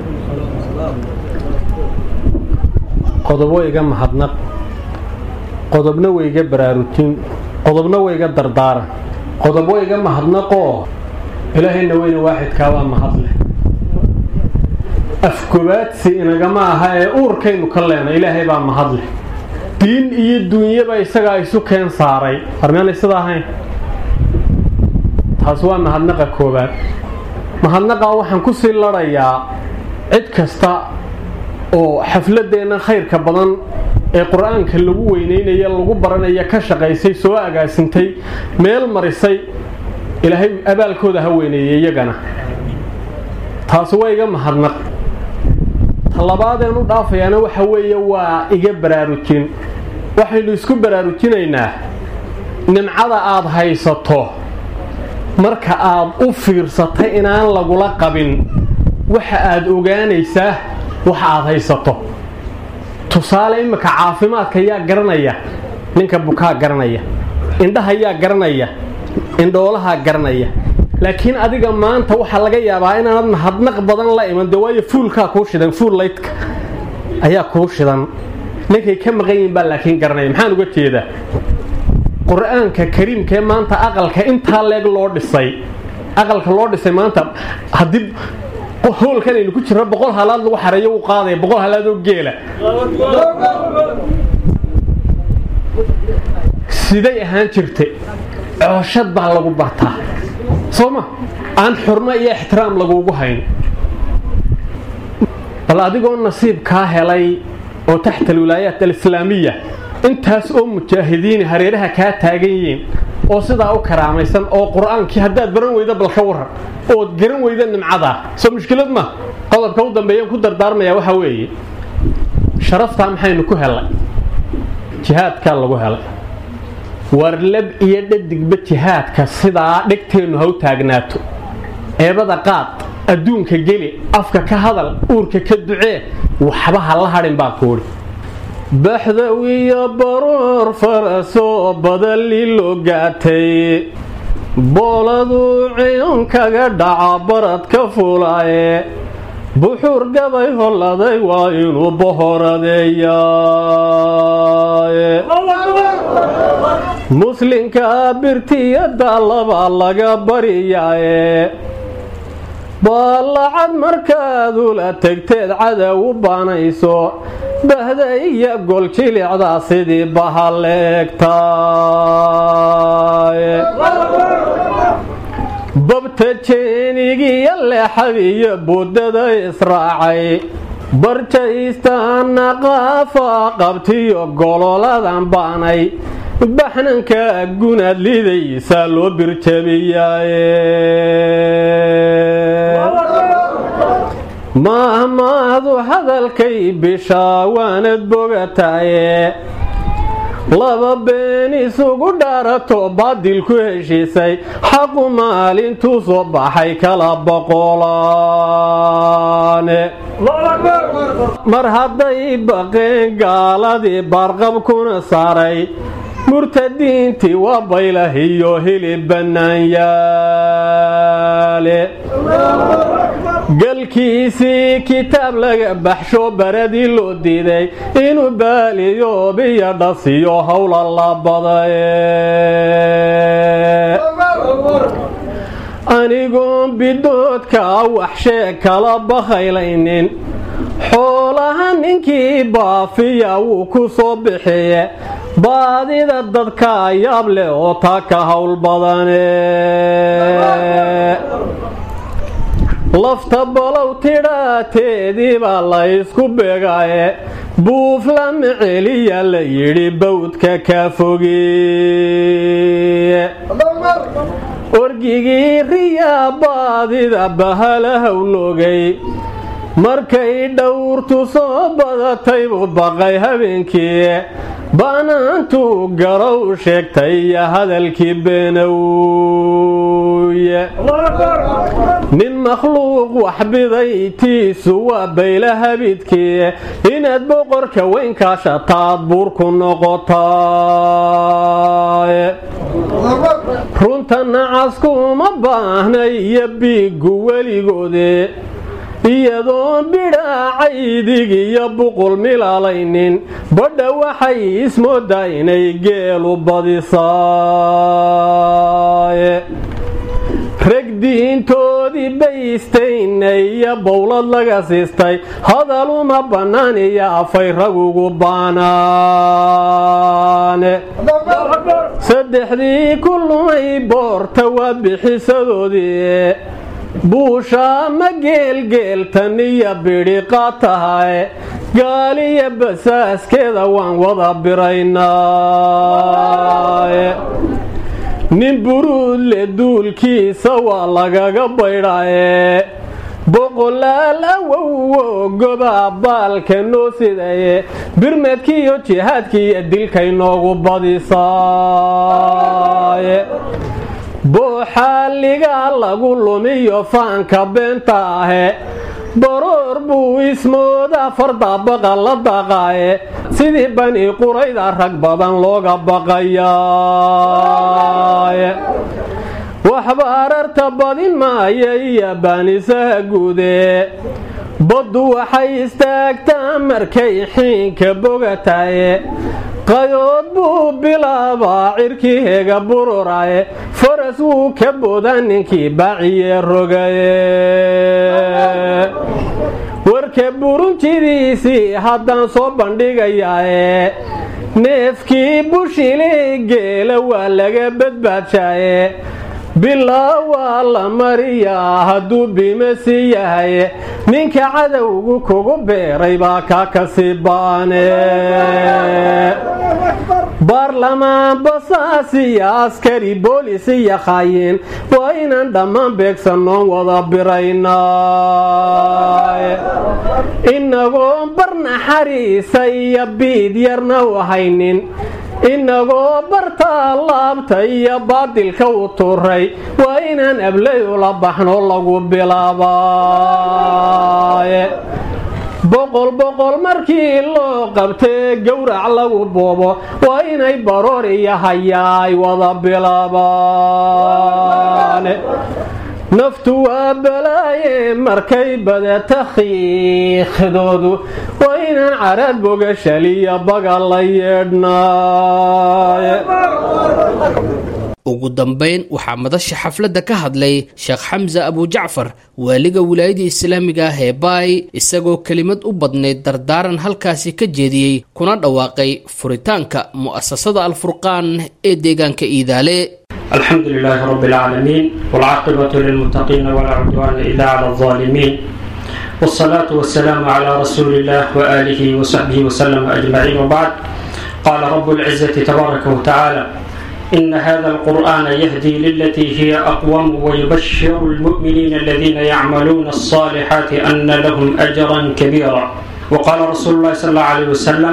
qodobo iga mahadnaq qodobna way iga baraarujin qodobna way iga dardaaran qodobo iga mahadnaqoo ilaahayna weyne waaxidkaa waa mahadleh afgobaadsi inagama aha ee uurkaynu ka leena ilaahay baa mahadleh diin iyo duunyaba isagaa isu keen saaray armeanay sida ahayn taas waa mahadnaqa koowaad mahadnaqaa waxaan ku sii ladhayaa cid kasta oo xafladeenna khayrka badan ee qur-aanka lagu weyneynaya lagu baranaya ka shaqaysay soo agaasintay meel marisay ilaahay abaalkooda ha weyneeyey iyagana taasi waa iga mahadnaq talabaadeen u dhaafayaana waxa weeye waa iga baraarujin waxaynu isku baraarujinaynaa nimcada aada haysato marka aad u fiirsatay inaan lagula qabin waxa aada ogaanaysaa waxa aada haysato tusaale imika caafimaadka yaa garanaya ninka bukaa garanaya indhaha yaa garanaya indhoolahaa garanaya laakiin adiga maanta waxaa laga yaabaa inaanad mahadnaq badan la iman de waayo fuulkaa kuu shidan fuul laydka ayaa kuu shidan ninkay ka maqan yihin baa laakiin garanaya maxaan uga jeedaa qur-aanka kariimkaee maanta aqalka intaa leeg loo dhisay aqalka loo dhisay maanta haddii hoolkan aynu ku jirno boqol halaad lagu xareeyo uu qaadaya boqol halaad oo geela siday ahaan jirtay cooshad baa lagu bartaa soo ma aan xurmo iyo ixtiraam lagugu hayn bal adigoo nasiib kaa helay oo taxta alwilaayaat alislaamiya intaas oo mujaahidiini hareeraha kaa taagan yihiin oo sidaa u karaamaysan oo qur-aankii haddaad baran weyda bal ka waran ood garan weyda nimcadaa soo mushkilad ma qodobka u dambeeyaan ku dardaarmayaa waxaa weeye sharaftaa maxaynu ku helay jihaadkaa lagu helay warlab iyo dhadigba jihaadka sidaa dhegteennu ha u taagnaato eebada qaad adduunka geli afka ka hadal uurka ka ducee waxba ha la hadhin baa kuudhi baxdawiyo baroor farasoo badali loo gaatay booladuu ciyun kaga dhaca barad ka fulaaye buxuur gabay holladay waa inuu bohoradeeyaaye muslinka birtiyada laba laga baryaaye baallacad markaadula tegteed cadow u baanayso bahda iyo gol jilicdaa sidii bahaleegtaaye babta jeenigiyo leexadiyo buddada israacay barjaystaana qaafa qabtiyo gololadan baanay baxnanka gunaad lidaysa loo birjabiyaaye mahmaahdu hadalkay bishaa waanad bogataaye laba been isugu dhaarato baadil ku heshiisay xaqu maalintuu soo baxay kala boqolaane mar hadday baqeen gaaladii baarqabkuna saaray murtadiintii waa baylahiyo hilib bannaanyaale galkiisii kitaab laga baxsho baradii loo diiday inuu baaliyo biyo dhasiyo howla la badaye anigoon bidoodka waxshee kala bakhaylaynin xoolaha ninkii baafiya wuu ku soo bixiye baadida dadka yaab leh oo taa ka howl badane lafta balow tidhaateedii baa la ysku begaye buuflama celiya la yidhi bawdka ka fogiye orgigii riyaa baadida bahalahaw noogay markay dhowrtu soo badatay buu baqay habeenkii banaantuu garow sheegtay iyo hadalkii beenowye nin makhluuq waxbiday tiisu waa bayla habidkii inaad boqorka weynkaashataad buurku noqotaaye runta nacasku uma baahnay iyo biiggu weligoode iyadoon bidhaacaydig iyo buqul milaalaynin badha waxay ismoodaa inay geelu badisaaye rag diintoodii baystaynay iyo bowlad laga siistay hadal uma bannaan iyo afay ragugu baanaane saddexdii ku lumay boorta waa bixisadoodii buusha ma geelgeeltan iyo bidhiqa tahay gaaliya basaaskeeda waan wada biraynaaye nin buruudle duulkiisa waa lagaga baydhaye boqolaal awowo goba baalka noo sidaye birmadkiiyo jihaadkiiyo dilkay noogu badisaaye booxaaligaa lagu lumiyo faanka beenta ahe baroor buu ismooda fardabaqa la daqaaye sidii bani qurayda rag badan looga baqayaaye waxba ararta badin maaya iyo baanisaha guude baddu waxay istaagtaa markay xiinka bogataye qayood buu bilaabaa cirkii hega bururaye faras wuu ka boodaa ninkii baaciye rogaye warka burunjidiisii haddaan soo bandhigayaaye neefkii bushili geela waa laga badbaadshaye bilaa waa la mariyaa hadduu bimasi yahay ninka cadowgu kugu beeray baa kaa kasii baane baarlamaan basaas iyo askari boolis iyo khaayin waa inaan dhammaan beegsannoon wada biraynaaye inagoon barnaxariisa iyo biid yarna u haynin inagoo bartaa laabta iyo baadilka u turay waa inaan ablay ula baxno lagu bilaabaaye boqol boqol markii loo qabtee gowrac lagu boobo waa inay baroor iyo hayaay wada bilaabaane naftu waa balaaye markay badata khiikhdoodu waa inaan caraad bogashaliya baga la yeedhnaaye ugu dambayn waxaa madasha xafladda ka hadlay sheekh xamse abujacfar waaliga wilaayada islaamiga ah ee baay isagoo kelimad u badnayd dardaaran halkaasi ka jeediyey kuna dhawaaqay furitaanka mu'asasada alfurqaan ee deegaanka iidaale الحمد لله رب العالمين والعاقبة للمتقين ولا عدوان إلا على الظالمين والصلاة والسلام على رسول الله وآله وصحبه وسلم أجمعين وبعد قال رب العزة تبارك وتعالى إن هذا القرآن يهدي للتي هي أقوم ويبشر المؤمنين الذين يعملون الصالحات أن لهم أجرا كبيرا وقال رسول الله صلى الله عليه وسلم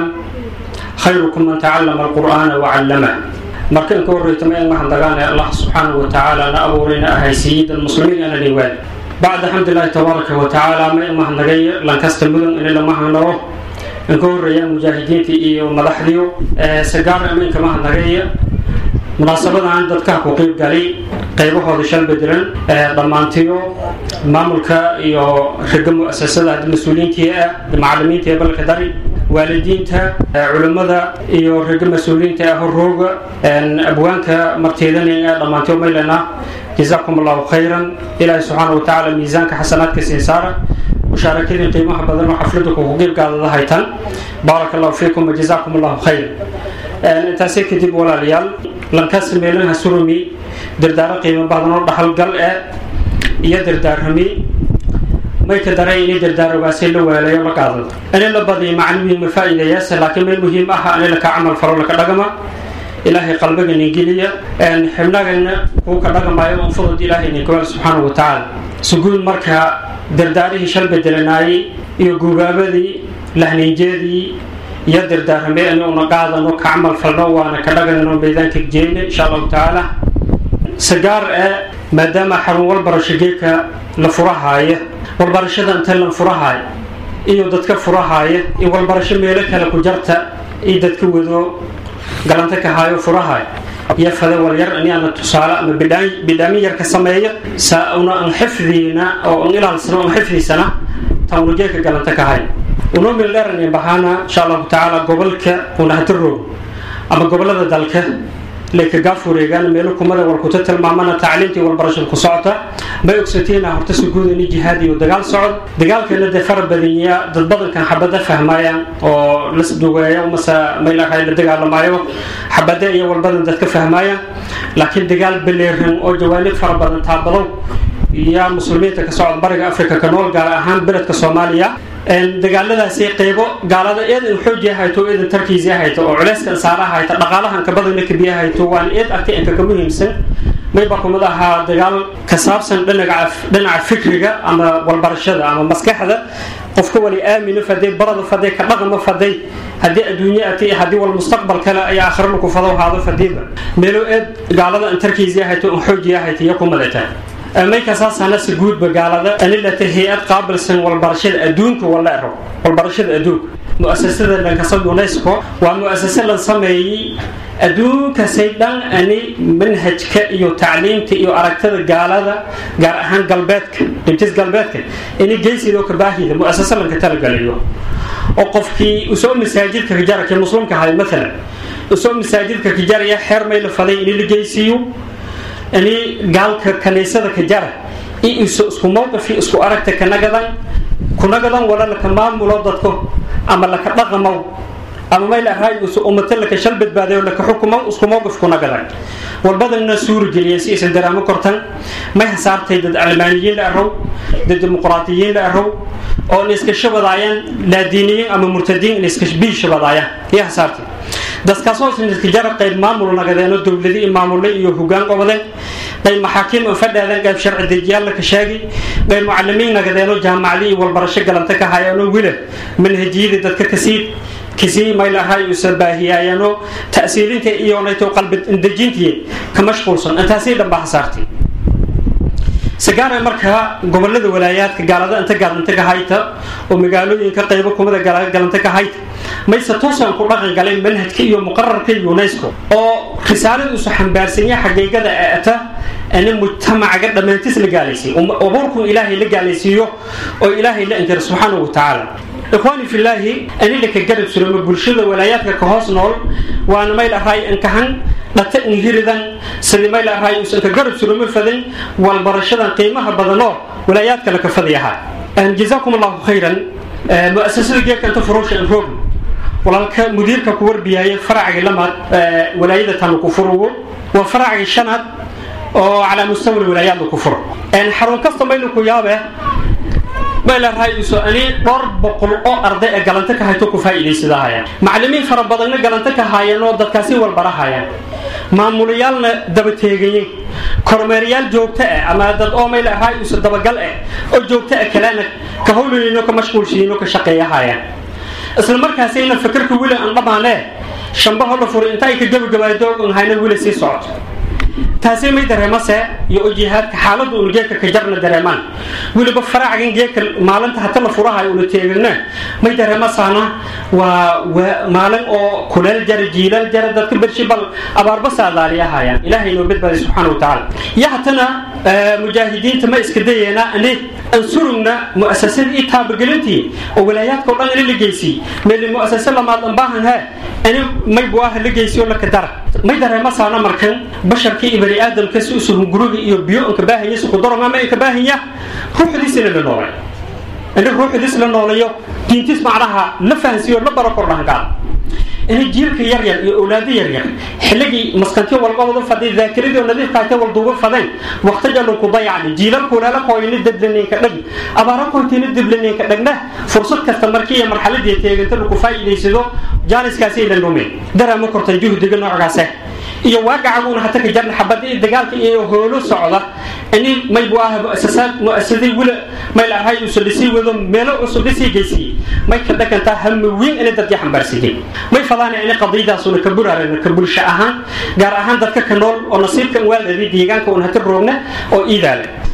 خيركم من تعلم القرآن وعلمه markan ka horreytama in waxaan dagaanay allah subxaanahu wa tacaala na abuurayna ahay sayid almuslimiin ana dhiwaan bacda xamdilaahi tabaaraka wa tacaala ma imahnaga lankasta mudan in lamahanaro in ka horreeyaan mujaahidiintii iyo madaxdiyo sagaar aminka mahanagaya munaasabadan dadka ku qeyb galay qaybahooda shan bedelan dhammaantiyo maamulka iyo riga mu-asasada haddi mas-uuliyiintii ah macalimiinta ee balka dari waalidiinta culimmada iyo riga mas-uuliyiinta ah horooga abwaanka marteedanaya dhammaantiyo maylana jazaakum allahu khayran ilaahi subxaana wa tacaala miisaanka xasanaadka siin saara mushaarakadii qiimaha badan oo xafladda kugu qeybgaadada haytan baaraka allahu fiikum wajazaakum allahu khayran intaasi kadib walaalayaal lankaas meelaha surumi dardaaro qiimo badan oo dhaxalgal eh iyo dardaarami may ka daray inay dardaarogaasi la waalayo la qaadado ani la badiyo macnimiin ma faa'iidayaase laakiin meel muhiim ah ani laka camal faro laka dhagama ilaahay qalbigana geliya xibnagana kuu ka dhagamayo on fudud ilaahay ninkawaal subxaanahu wa tacaala suguud marka dardaarihii shal bedelanaayey iyo guubaabadii lahniinjeedii iyo dardaarame ani una qaadano ka camal falno waana ka dhagano meedaanka jeene insha allahu tacaala sagaar ee maadaama xarun walbarasho geedka la furahaaya walbarashada inta la furahaaya iyo dadka furahaaya iyo walbarasho meelo kale ku jarta iyo dadka wado galanta ka haayo furahaaya iyo fada walyar aniana tusaale ama bidhaamin yar ka sameeya saa una an xifdiina oo an ilaalsano an xifdiisana tawnujeeka galanta ka hay unomil dheran bahana insha allahu tacaala gobolka unahataroog ama gobolada dalka leka gaafureegaan meelo kumada walkuta tilmaamana tacliimtii walbarashada ku socota may ogsateena horta suguud ini jihaad iyo dagaal socod dagaalkeena dee fara badanya dad badankan xabada fahmayaan oo las dugeeyo mase maylahay la dagaalamaayo xabade iyo walbadan dadka fahmayaan laakiin dagaal beleeran oo jawaanib fara badan taabadow iyo muslimiinta ka socda bariga africa ka nool gaar ahaan beledka soomaaliya dagaaladaasi qeybo gaalada eed in xooji hayto eedan tarkiisi hayto oo culeyskan saara hayta dhaqaalahan ka badana kabiya hayto waan eed artay inka ka muhiimsan mayba kumid ahaa dagaal ka saabsan dhinaca dhinaca fikriga ama walbarashada ama maskaxda qofka wali aamino faday barada faday ka dhaqmo faday haddii adduunye ati haddii wal mustaqbal kale ayaa aakhiro lagu fado haado fadiiba meelo eed gaalada in tarkiisi hayto in xooji hayto iyo kumadata maykasaasana si guudba gaalada anilata hay-ad qaabilsan walbarashada adduunka wala ero walbarashada adduunka muasasada dhankasa unesco waa muasase la sameeyey adduunkasay dhan ani manhajka iyo tacliimta iyo aragtada gaalada gaar ahaan galbeedka dhibtis galbeedka ini geysidoo kabaahida muasase lanka talagalayo oo qofkii usoo masaajidka kajaraka muslimka ahay maalan usoo masaajidka kajaraya xeer may la faday ini la geysiiyo ini gaalka kaniisada ka jara i isku mowqifi isku aragta kanagadan kunagadan wala laka maamulo dadko ama laka dhaqamow ama may lahay ummata laka shal badbaadayo laka xukumow isku mowqif kunagadan walbadana suurigeliya si aysan daraamo kortan may hasaartay dad almaaniyiin la arow dad dimuqraatiyiin la arow oo in iska shabadaayaan laadiiniyiin ama murtadiin in iska bii shabadaayaan iyo hasaartay dadkaasoo sinadkajara qayb maamul nagadeeno dowladi maamulle iyo hogaan qobadeen qayb maxaakiim oo fadhaadeen qayb sharci dejiyaal laka sheegay qayb mucalimiin nagadeeno jaamacadi iyo walbarasho galanta ka hayaanoo wila manhajiyadii dadka kasii kasii maylahay usa baahiyaayano ta'siilinta iyo nayto qalbi dejintii ka mashquulsan intaasii dhan baa hasaartay sagaara markaa gobolada walaayaadka gaalada inta gaalanta ka hayta oo magaalooyinka qaybo kumada galanta ka hayta mayse toosaan ku dhaqan galay manhajka iyo muqararka unesco oo risaaladiisu xambaarsanya xaqiiqada ata ani mujtamacaga dhammaantiis la gaalaysiy abuurkun ilaahay la gaalaysiiyo oo ilaahay la inkira subxaanahu watacaala ikhwaani filaahi ani laka garab suramo bulshada walaayaadka ka hoos nool waana mayl ahay inkahan dhata inhiridan sidii mayl ahay usan ka garab suramo fadan walbarashadan qiimaha badanoo walaayaadka laka fadayahaa jazaakum allahu khayran muasasada geedka inta furuusha in roog walaalka mudiirka ku warbiyaaya faracga lamaad walaayada tanu ku furugo waa faracga shanaad oo calaa mustawa walaayaad laku furo xarun kasta maylu ku yaabe maylarayso ani dhowr boqol oo arday ee galanta ka hayto ku faa'iidaysadahayaan macallimiin fara badanna galanta ka haayeen oo dadkaasi walbarahayaan maamulayaalna daba teegayeen kormeeryaal joogto ah ama dad oo maylarayso dabagal ah oo joogto ah kalena ka howlayno ka mashquulshiino ka shaqeeyahayaan isla markaasayna fakarka wili aan dhamaanee shambaho la furi inta ay ka gabagabaadoogan hayna wili sii socoto taasi may dareemase iyo oo jihaadka xaaladda un geedka ka jarna dareemaan weliba faracgan geedka maalinta hata la furahayo una teegana may dareemasaana waa maalin oo kuleel jara jiilal jara dadka bershi bal abaarba saadaaliyahayaan ilaahay noo badbaaday subxaana wa tacaala iyo hatana mujaahidiinta ma iska dayeena ani ansurugna mu'asasadii iyo taabagelintii oo walaayaadka o dhan ini la geysiy meeli mu'asase lamaad an baahan he ani may buaha la geysiyo laka dara may dareemasaana markan basharkii iyo bani aadamka si usuhun guriga iyo biyo inka baahanya si kudaron ama inka baahanya ruuxdiisina la noolay ini ruuxdiis la noolayo diintiis macnaha la fahansiiyo la baro kordhangaal ini jiilka yaryar iyo awlaado yaryar xilligii maskantiyo walqabado faday daakiradii oo nadiifkaate walduuba fadeen waqtijalun ku dayacni jiilalku walaala kooyni deblaninka dhag abaara kooytina deblaninka dhagna fursad kasta markii iyo marxaladii teeganta lagu faa'iidaysado jaaniskaasi la lumeen daraama kortan juhdiga noocaase iyo waagacaguuna hata ka jarna xabadii dagaalka iyo hoolo socda ini may bu ah muasasaad muasaday wila may la ahay usa dhisii wado meelo cusub dhisii geysiyey may ka dhagantaa hama weyn inay dadkii xambaarsiiyey may fadaana inay qadiyadaasuna ka buraarana ka bulsho ahaan gaar ahaan dadka ka nool oo nasiibkan waaladi deegaanka un hata roogna oo iidaale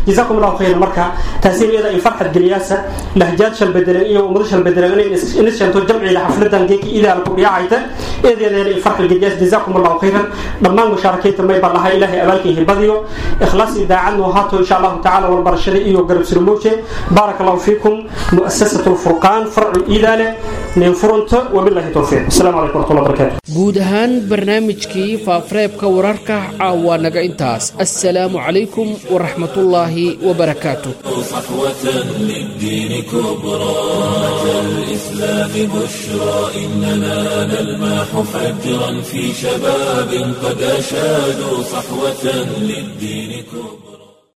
jazaakum allahu khayran marka taasi iyada in farxad geliyaasa lahjaad shal bedelan iyo ummado shal bedelan inay inis sheento jamciga xafladan geeki idaal ku dhiyacayta eedeeda in farxad geliyaas jazaakum allahu khayran dhammaan mushaarakeynta may baan lahay ilaahay abaalkii hibadiyo ikhlaas idaacadnu haato insha allahu tacaala walbarashada iyo garab surmooje baaraka allahu fiikum muasasatu lfurqaan farcu iidaale nin furunta wabillahi towfiiq asalaamu calaykum waraxmatullahi wabarakaatu guud ahaan barnaamijkii faafareebka wararka caawa naga intaas assalaamu calaykum waraxmatullaahi wabarakaatu صحوة للدين كبرى أمة الإسلام بشرى إننا نلمح فجرا في شباب قد أشادوا صحوة للدين كبرى